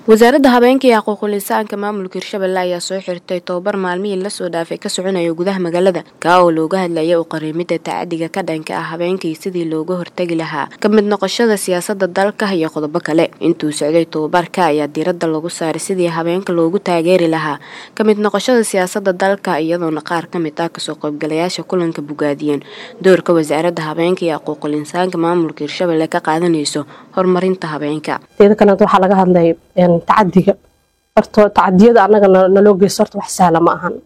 wasaaradda habeenka iyo xuquuqul insaanka maamulka hirshabelle ayaa soo xirtay tobabar maalmihii lasoo dhaafay ka soconaya gudaha magaalada kaa oo looga hadlaya u qariimida tacadiga ka dhanka ah habeenkii sidii looga hortagi lahaa ka mid noqoshada siyaasada dalka iyo qodobo kale intuu socday tobabarka ayaa diiradda lagu saaray sidii habeenka loogu taageeri lahaa ka mid noqoshada siyaasada dalka iyadoona qaar ka mid ah kasoo qaybgalayaasha kulanka bogaadiyeen doorka wasaaradda habeenka iyo xuquuqul insaanka maamulka hirshabelle ka qaadanayso horumarinta habeenka teeda kaleed waxaa laga hadlay tacadiga horta tacadiyada anaga naloo geysto horta wax sahla ma ahan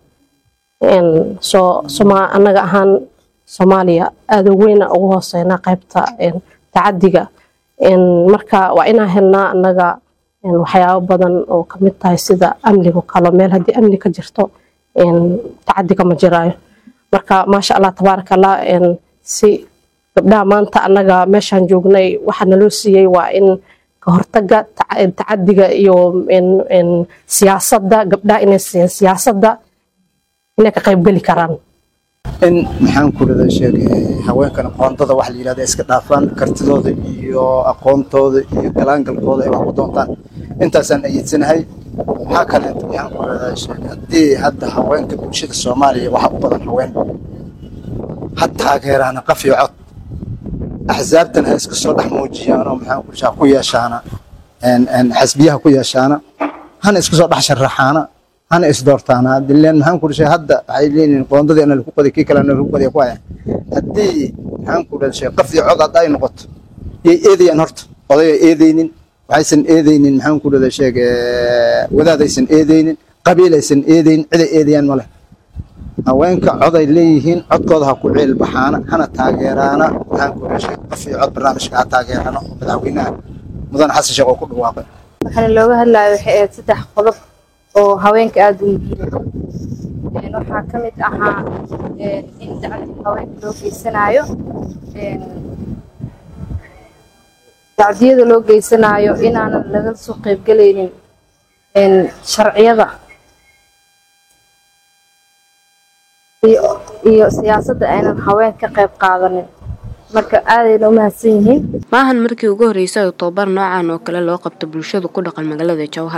soo soma anaga ahaan soomaaliya aada weyna ugu hooseynaa qaybta tacadiga marka waa inaan helnaa anaga waxyaabo badan oo kamid tahay sida amniga kalo meel haddii amni ka jirto tacadiga ma jiraayo marka maasha allah tabaaraka allah si gabdhaha maanta anaga meeshaan joognay waxaa naloo siiyey waa in kahortaga tacadiga iyo siyaasada gabdhaha inay siyaasada inay ka qaybgeli karaan in maxaan ku rada sheegay haweenkan aqoondada waxa la yidhahda iska dhaafaan kartidooda iyo aqoontooda iyo galaangalkooda ay wax ku doontaan intaasaan ayidsanahay maxaa kaleeto maxaan ku rada sheegay haddii hadda haweenka bulshada soomaaliya waxa u badan haween ha taageeraana qaf iyo cod axsaabtan ha iska soo dhex muujiyaanoo maxaan ku shaa ku yeeshaana xasbiyaha ku yeeshaana hana iska soo dhex sharaxaana hana isdoortaana dileen maxaan ku dhashay hadda waxay leeyihiin qoondadii ana lagu qaday kii kale ana lagu qaday ku haya haddii maxaan ku dhashay qaf iyo cod hadda ay noqoto yay eedayaan horta odayay eedaynin waxaysan eedaynin maxaan ku dhada sheeg wadaadaysan eedaynin qabiilaysan eedaynin ciday eedayaan ma leh haweenka coday leeyihiin codkooda ha ku ceel baxaana hana taageeraana maxaan ku dhashay qof iyo cod barnaamijka ha taageeraana oo madaxweynaha mudane xasan sheekh oo ku dhawaaqay waxaana looga hadlayo waxay ahayd saddex qodob oo haweenka aada u muhiim waxaa ka mid ahaa in dacdii haweenka loo geysanaayo dacdiyada loo geysanaayo inaanan laga soo qaybgelaynin sharciyada iyo siyaasadda aynan haween ka qayb qaadanin marka aadayna u mahadsan yihiin maahan markii ugu horreysay oo tobabar noocan oo kale loo qabto bulshadu ku dhaqan magaalada jowhar